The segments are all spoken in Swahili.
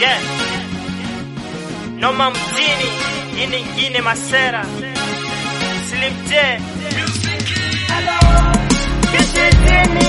Yeah. Noma mjini, hii ni ingine masera. Slim J. Kijijini,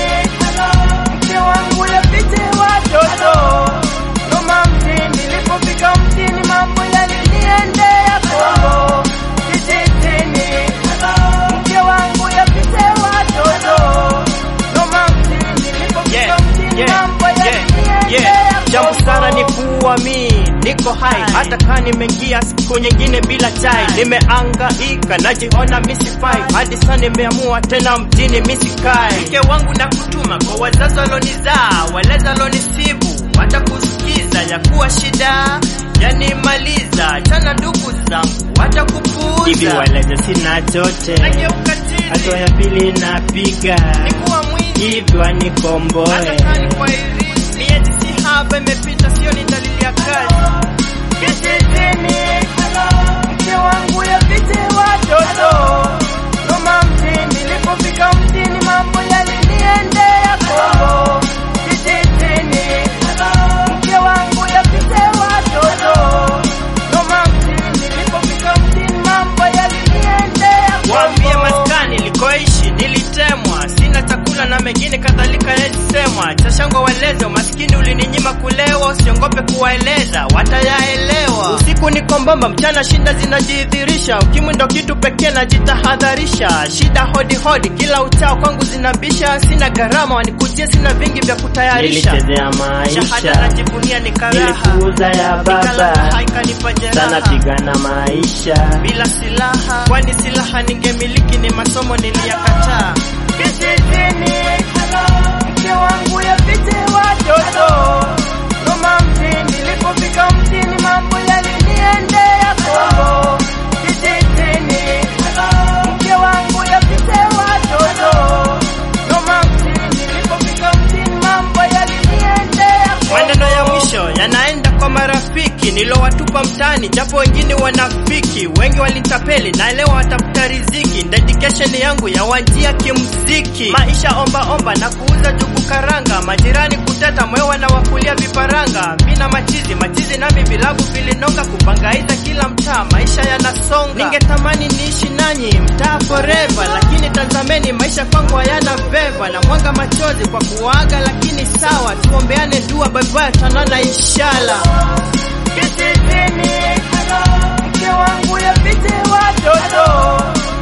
mke wangu yapite watoto. Noma mjini, nilipofika mjini mambo yaliniendea kombo. Kijijini, mke wangu yapite watoto. Noma mjini, nilipofika mjini mambo yaliniendea Jambo sana ni kuwa mi niko hai, hata kama nimeingia siku nyingine bila chai, nimeangaika najiona misifai, hadi sasa nimeamua tena mjini misikai. Mke wangu na kutuma kwa wazazi walonizaa, walezi walonisibu, watakusikiza ya kuwa shida yanimaliza, chana ndugu zangu watakupuuza. hivi waleze sina chote, Nageuka chini, hatua ya pili napiga nikuwa mwingi hivi wanikomboe hata kani kwa hivi miezi si haba imepita, sio ni dalili ya kazi. Kijijini, mke wangu yapite watoto. Noma mjini, nilipofika mjini mambo yaliniendea kombo. Kijijini, mke wangu yapite watoto. Noma mjini, nilipofika mjini mambo yaliniendea kombo. Waambie maskani likoishi nilitemwa, sina chakula na mengine kadhalika yalisemwa. Chashangwa waleze, umaskini ulininyima kulewa, usiongope kuwaeleza, watayaelewa. Usiku niko mbamba, mchana shida zinajidhirisha, ukimwi ndo kitu pekee najitahadharisha. Shida hodi hodi, kila uchao kwangu zinabisha, sina gharama, wanikujia, sina vingi vya kutayarisha. nilichezea Shahada maisha najivunia ni karaha, nilikuuza ya nikalala baba haikanipa sana jeraha pigana maisha bila silaha, kwani silaha ningemiliki ni masomo niliyakataa. Kijijini, mke wangu yapite watoto. Noma mjini, nilipofika mjini mambo yaliniendea kombo. Kijijini, mke wangu yapite watoto. Noma mjini, nilipofika mjini mambo yaliniendea kombo. Maneno ya mwisho yanaenda kwa marafiki nilowatupa mtaani, japo wengine wanafiki, wengi walitapeli, naelewa watafuta riziki. Dedication yangu ya wanjia kimziki, maisha omba omba na kuuza jugu karanga, majirani kuteta, mwewa na wakulia viparanga. Mina machizi machizi nami vilabu vilinonga, kupangaiza kila mtaa, maisha yanasonga. Ningetamani niishi nanyi mtaa forever, lakini tazameni maisha kwangu hayana veva, na mwanga machozi kwa kuaga, lakini sawa, tuombeane dua, bye bye, tanana inshallah. Kijijini, mke wangu yapite watoto.